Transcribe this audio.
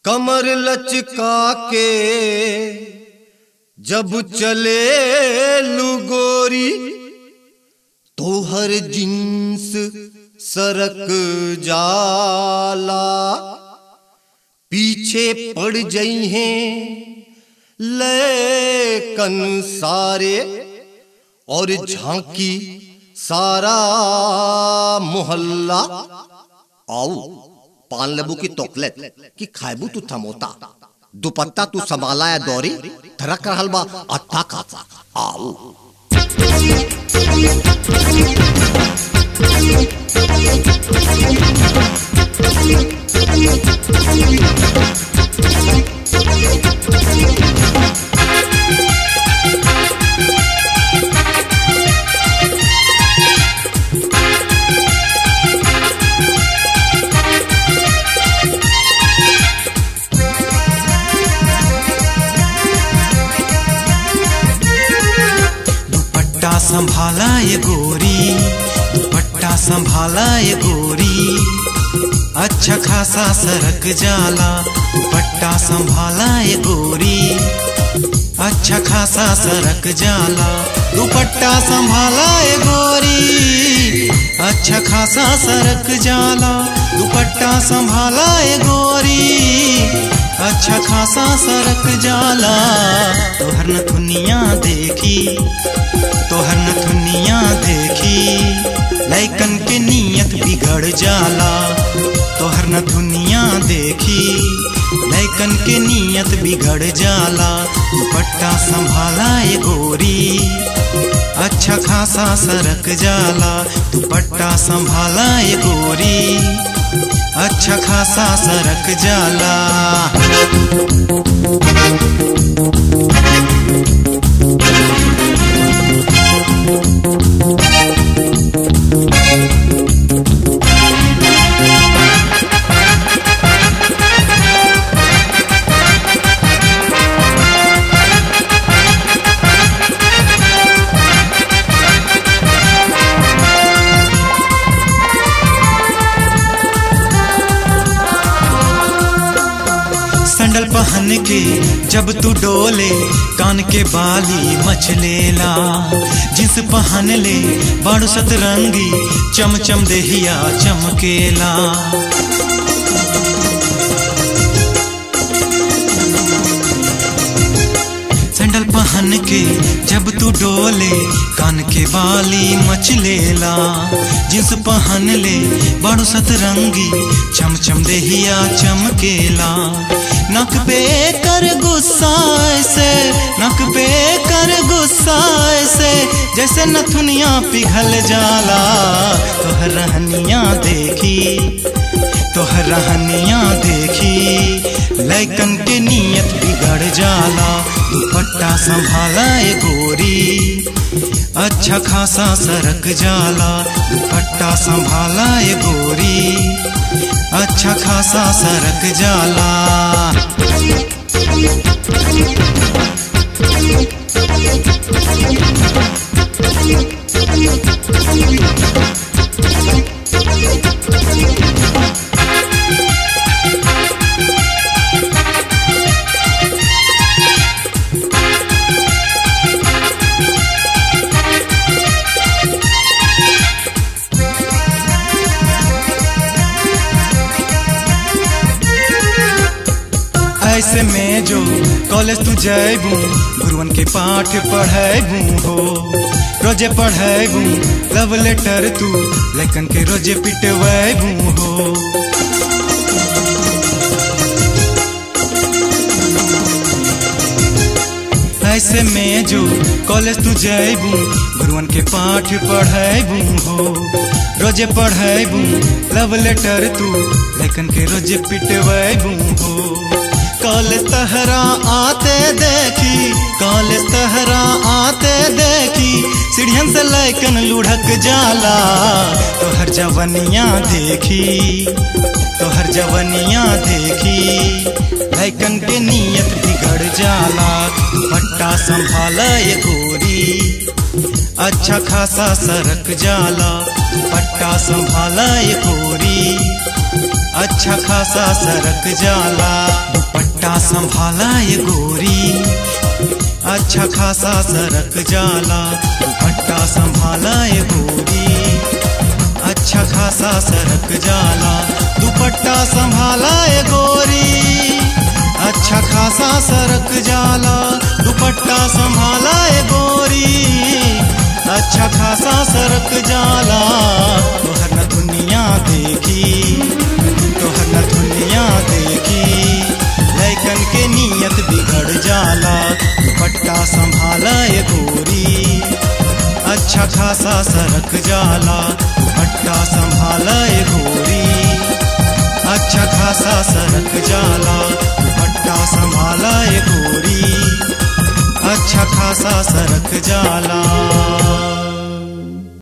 कमर लचका के जब चले लुगोरी तो हर जिन्स सरक जाला पीछे पड़ जई हैं लेकन सारे और झांकी सारा मोहल्ला आओ पान लेबू की तोकलेट कि खाएबू तू थमोता दुपट्टा तू संभाला है दौरी धड़क रहल बा अट्ठा खासा आओ दुपट्टा संभाला ये गोरी दुपट्टा संभाला ये गोरी अच्छा खासा सरक जाला दुपट्टा संभाला ये गोरी अच्छा खासा सरक जाला दुपट्टा संभाला ये गोरी अच्छा खासा सरक जाला दुपट्टा संभाला ये गोरी अच्छा खासा सरक जाला तोहर नथुनिया देखी तोहर नथुनिया देखी लैकन के नियत बिगड़ जाला तोहर नथुनिया देखी लैकन के नियत बिगड़ जाला दुपट्टा संभाला ये गोरी अच्छा खासा सरक जाला दुपट्टा संभाला ये गोरी अच्छा खासा सरक जाला संडल पहन के जब तू डोले कान के बाली मचलेला जिस पहन ले बाड़ू सतरंगी चम चम देहिया चमकेला सैंडल पहन के जब तू डोले कान के बाली मचलेला जिस पहन ले बड़ो सतरंगी चम चम देहिया चमकेला नक पे कर गुस्सा से नक पे कर गुस्सा से जैसे नथुनिया पिघल जाला तोहर रहनिया देखी तोहर रहनिया देखी लैकन के नियत बिगड़ जाला दुपट्टा संभाला ए गोरी अच्छा खासा सरक जाला दुपट्टा संभाला ए गोरी अच्छा खासा सरक जाला ऐसे में जो कॉलेज तू जैबू गुरुवन के पाठ पढ़ेबू हो रोजे पढ़ेबू लव लेटर तू लेकन के रोजे पिटवेबू हो ऐसे में जो कॉलेज तू जैबू गुरुवन के पाठ पढ़ेबू हो रोजे पढ़ेबू लव लेटर तू लेकन के रोजे पिटवेबू हो कॉलेज तहरा आते देखी कॉलेज तहरा आते देखी सीढ़ियन से लैकन लुढ़क जाला तो हर जवनिया देखी तो हर जवनिया देखी लैकन के नियत बिगड़ जाला दुपट्टा संभाला ये गोरी अच्छा खासा सरक जाला दुपट्टा संभाला ये गोरी अच्छा खासा सरक जाला दुपट्टा संभाला ये गोरी अच्छा खासा सरक जाला दुपट्टा संभाला ये गोरी अच्छा खासा सरक जाला दुपट्टा संभाला ये गोरी अच्छा खासा सरक जाला दुपट्टा संभाला ये गोरी अच्छा खासा सरक जाला तोहर न दुनिया देखी तोहर न दुनिया देखी लैकन के नियत बिगड़ जाला दुपट्टा संभाला ये गोरी अच्छा खासा सरक जाला दुपट्टा संभाला ये गोरी अच्छा खासा सरक जाला दुपट्टा संभाला ये गोरी अच्छा खासा सरक जाला